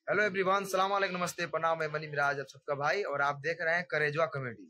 Hello everyone सलाम वालेकुम नमस्ते प्रणाम मैं मनी मिराज आप सबका भाई और आप देख रहे हैं करेजवा कॉमेडी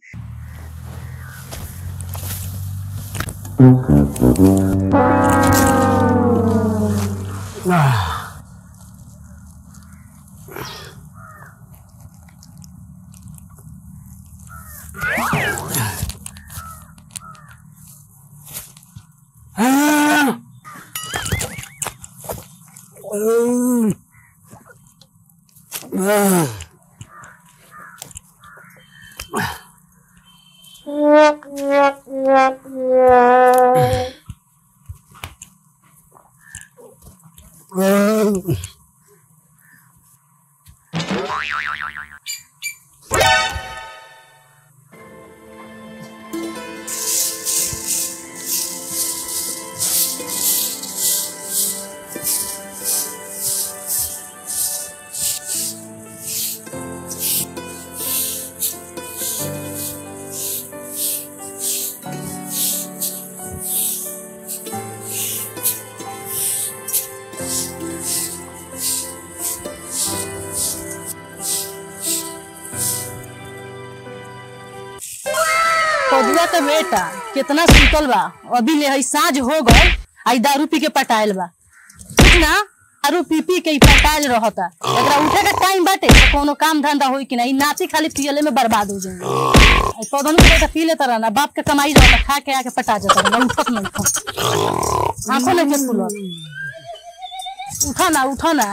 पदुआ के बेटा कितना सुतल बा अभी ले हई साँझ हो गए आई दारू पी के पटाइल बा ठीक ना दारू पी पी के ई पटाइल रहता एकरा उठे के टाइम बाटे तो कोनो काम धंधा होई कि ना ई नाची खाली पियले में बर्बाद हो जाएंगे आई पौधन के बेटा पी लेता रहना बाप के कमाई रहता खा के आके पटा जाता रहना उठत नहीं खा आंखों नहीं के खुलत उठा ना उठा ना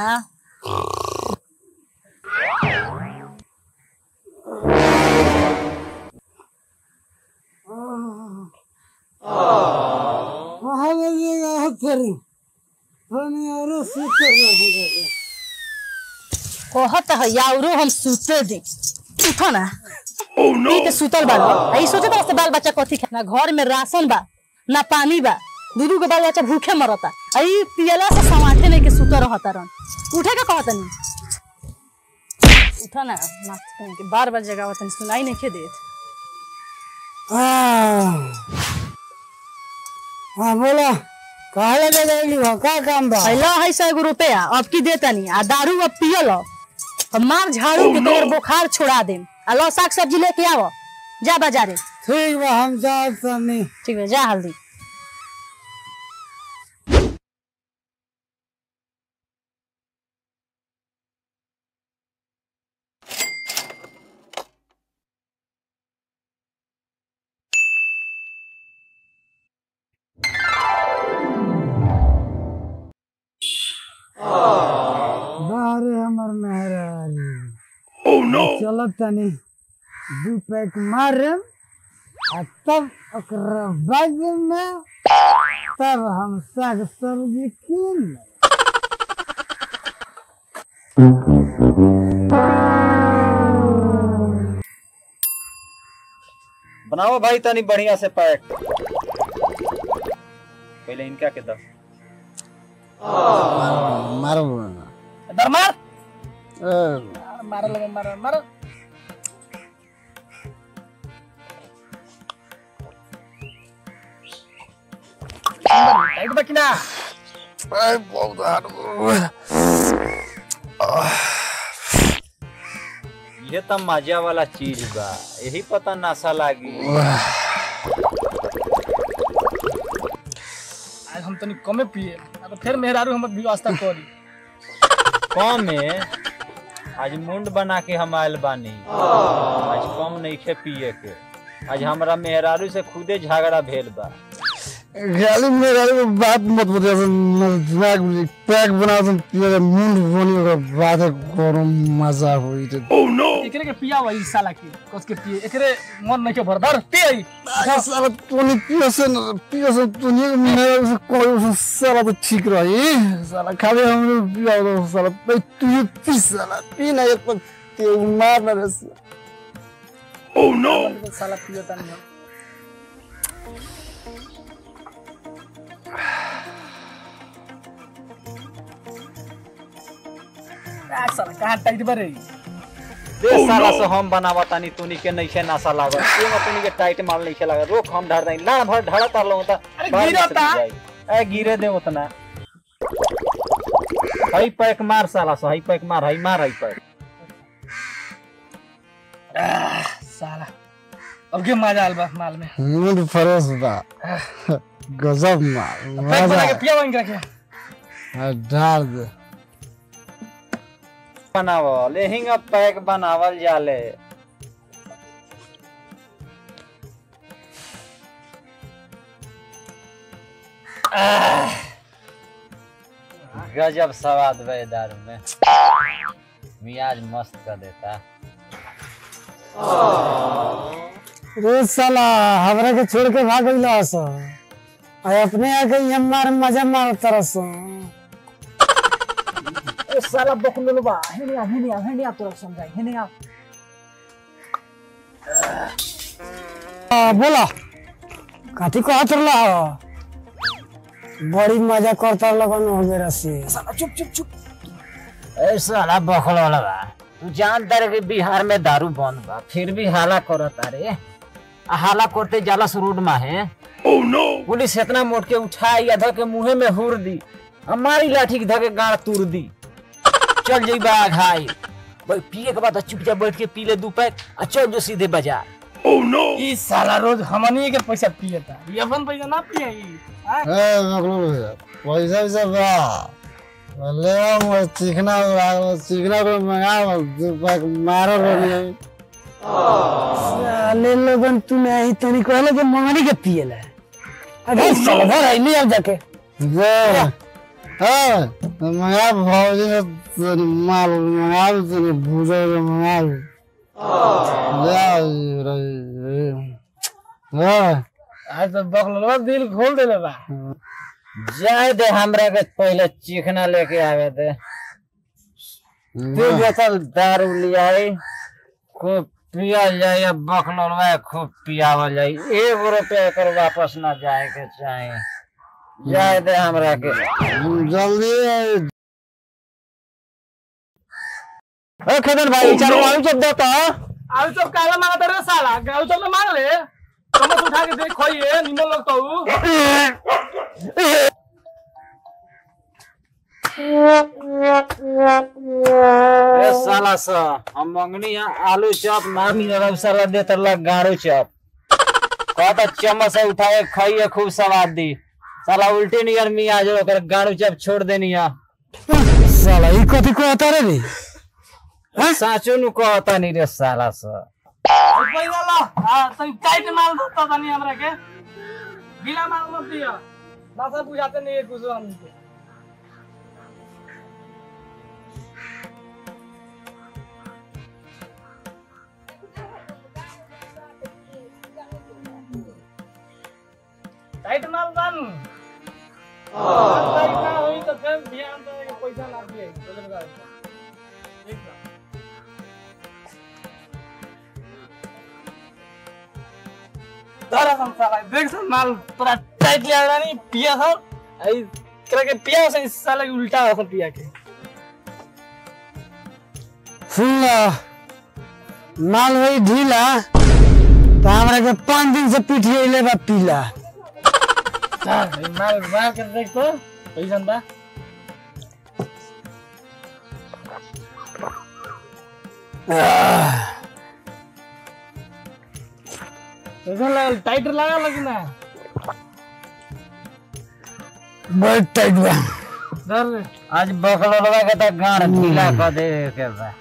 कहत है यारो हम सुते दे उठो ना पी के सुतल बा आई सोचे तो से बाल बच्चा कथी खाना घर में राशन बा ना पानी बा दूधू के बाल बच्चा भूखे मरता आई पियला से समाथे नहीं के सुत रहता रन उठे का कहत नहीं उठा ना नाच के बार बार जगह तनी सुनाई नहीं के देत हाँ बोला कहा लगे जाएगी हो का काम बा पहला है सौ एगो रुपया अब की देता नहीं आ दारू अब पियल अब मार झाड़ू के तोर बुखार छोड़ा दे आ लो साग सब्जी लेके आओ जा बाजारे ठीक बा हम जात तनी ठीक है जा हल्दी बाहरे हमर मेहरानी चलत तनी दू पैक मारम आ तब ओकरा बाद में तब हम साग सब्जी कीन लेब। बनाओ भाई तनी बढ़िया से पैक पहले इनका के दो मारो दर मार ए, मार लगे मार मार टाइट बा कि ना ये तो मजा वाला चीज बा यही पता नशा लागी आज हम तनी कमे पिए अब फिर मेहरारू हमर व्यवस्था करी कम में आज मुंड बना के हम आयल बानी आज कम नहीं खे पिए के आज हमरा मेहरारू से खुदे झगड़ा भेल बा खाली मेरा को बात मत बता दिमाग में पैक बना तुम तेरे मुंड बनी ओकरा बाद करो मजा होई तो एकरे के पिया वही साला के कस के पिए एकरे मन नहीं के भरदार पे आई साला तूने पियो से न पियो से तूने मेरा से कोई से साला तो ठीक रही साला खाली हम लोग पिया तो साला पे तू ये पी साला पी ना एक पर ते मार ना रे साला पियो तनी आ साला कहां टाइट बा रे दे साला से हम बनावा तानी तूनी के नहीं खे नशा लागत एमा तूनी के टाइट माल नहीं खे लागत रोक हम धर दई लाड़ भर ढड़ा तार लो त अरे बाहर गिरता। निकल जाई। ए गिरे दे उतना हई पैक मार साला सा हई पैक मार हई मार हई पैक साला अब के मजा आल बा माल में मूड फ्रेश बा गजब माल पैक बना के मजा पिया बन के आ, डाल दे बनावल एहिंगा पैक बनावल जाले आह, गजब स्वाद बे दारू में मियाज मस्त कर देता रे साला हमरा के छोड़ के भाग गइला स आ अपने आके ये मार मजा मार तरस ए साला बकलोल बा हेने आ हेने आ हेने आ तोरा समझाई हेने आ बोला काठी को हाथ रला बड़ी मजा करता लगन हो गया से साला चुप चुप चुप ए साला बखल वाला बा तू जानता रे कि बिहार में दारू बंद बा फिर भी हाला करता रे आ हाला करते जाला रोड में है पुलिस इतना मोट के उठाई या धके मुंहे में हुर दी हमारी लाठी के धके गाड़ तुर दी चल जाई बा घाई भाई पिए के बाद चुपचाप बैठ के पी ले दू पैक आ चल जो सीधे बाजार ई साला रोज हमनी के पैसा पियता ये अपन पैसा ना पिया ई हाँ? ए मगलू पैसा वैसा बा ले आओ चिकना चिकना को मंगा दो पैक मारो रे साले लोगन तू नहीं तनी कहले कि मंगनी के पिएला अरे साला घर आई ले आ जाके जे हां मंगा भौजी ने तनी माल मंगा तनी भूजा मंगा ले आओ रे हां आज तो बकलवा दिल खोल देले बा जाए दे हमरा के पहले चिकना लेके आवे दे तू बोतल दारू लियाई खूब पिया जाए या बखलवा खूब पियावल जाए एक रुपया एकर वापस ना जाए के चाहे जाए दे हमरा के जल्दी ओ खदन भाई चारो आलू चप दो तो आलू चप काला मांगा रे साला आलू चप ना मांग ले चम्मच उठा के देख खोइए निमन लोग तो ए साला सा हम मंगनी है आलू चप ना मिलल साला दे तरला गाड़ू चप कहता चम्मच से उठाए खाइए खूब स्वाद दी साला उल्टी नियर मियाँ जो ओकर गाड़ू चप छोड़ देनी है साला ई कथी कहता रे रे साचो नु कहता नहीं रे साला सा पैसा ला हां तो टाइट माल दो तनी हमरा के बिना माल मत दिया भाषा बुझाते नहीं है कुछ हमको टाइट माल बन टाइट ना होई तो फिर ध्यान तो के पैसा ना दिए चले बता ठीक बा तारा हम साला देख सन माल पूरा टाइट लिया रहा नहीं पिया था आई करा के पिया से इस साला के उल्टा हो पिया के सुन लो माल वही ढीला तो हमरा के पाँच दिन से पीठिए ले बा पीला हां माल मार के देख तो पैसा बा पैसा लगा टाइट लगा लगी ना बहुत टाइट बा डर रे आज बकलवा के तो गाड़ ढीला कर दे के बा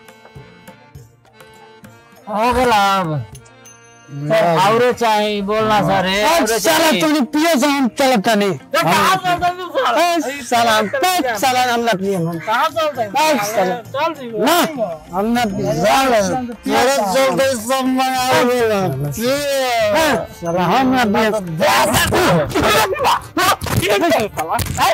हो गला अब औरो चाहिए बोलना सर रे आज औरो साला चाहिए तूने पिए से हम चलता नहीं कहां चलता है तू साला ए, साला हम पे साला हम ना पिए हम कहां चलता है आज साला। चल जी ना हम ना पिए साला तेरे चलते सब मंगा बोला साला हम ना पिए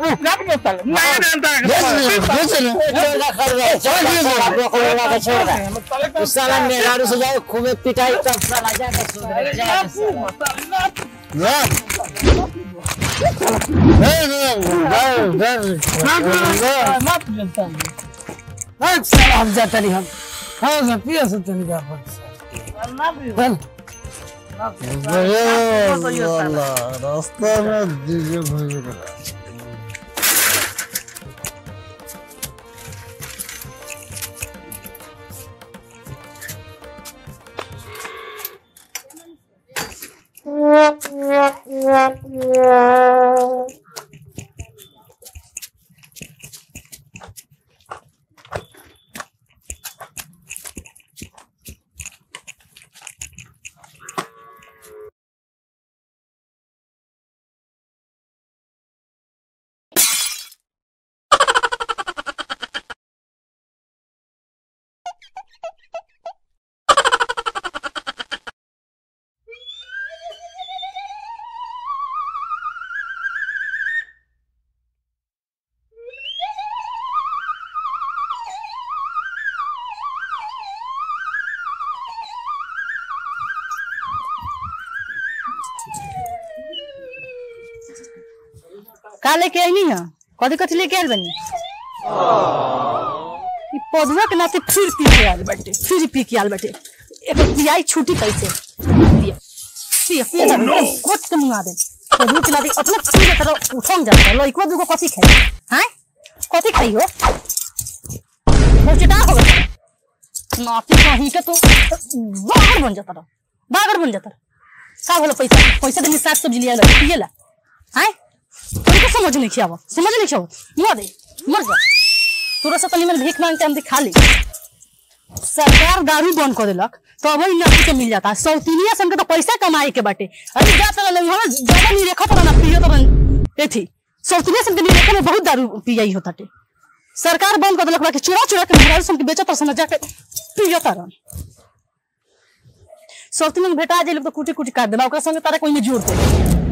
साला मेहरारू से जाओ खूबे पिटाई तब साला जाके सुधरे जाके साला। हम जाता नहीं हम हाँ सर पिए से तनी का रास्ता में दीजिए भाई का लेके आई है कथी कथी लेके आयल बनी ई पौधवा के नाते फिर पी के आयल बाटे फिर पी के आयल बाटे एक पियाई छूटी कैसे पिया पिया पिया जा कोट के मुंगा दे पौधवा के नाते अपना पी के तरह उठम जाता लइकवा दुगो कथी खाई हैं कथी खाई हो मोचटा हो गया नाती कहीं के तो बागर बन जाता रहा बागर बन जाता रहा का भलो पैसा पैसा देने साग सब्जी लिया पिएला हैं तुमको समझ नहीं खियाव समझ नहीं खियाव मर दे मर जा तोरा से तनी मन भीख मांग के हम खा ली सरकार दारू बंद कर देलक तो अब नौकरी के मिल जाता सौतीनिया सन के तो पैसा कमाए के बाटे अरे जा तो हम ज्यादा नहीं रेखा तो ना पियो तो एथी सौतीनिया सन के नहीं रेखा में बहुत दारू पियाई होता टे सरकार बंद कर देलक बाकी चुरा चुरा के मेहरारू सन के बेचत सन जाके पियो तरन सौतीनिया में भेटा जे लोग तो कुटी कुटी काट देला ओकरा संगे तारा कोई में जोड़ दे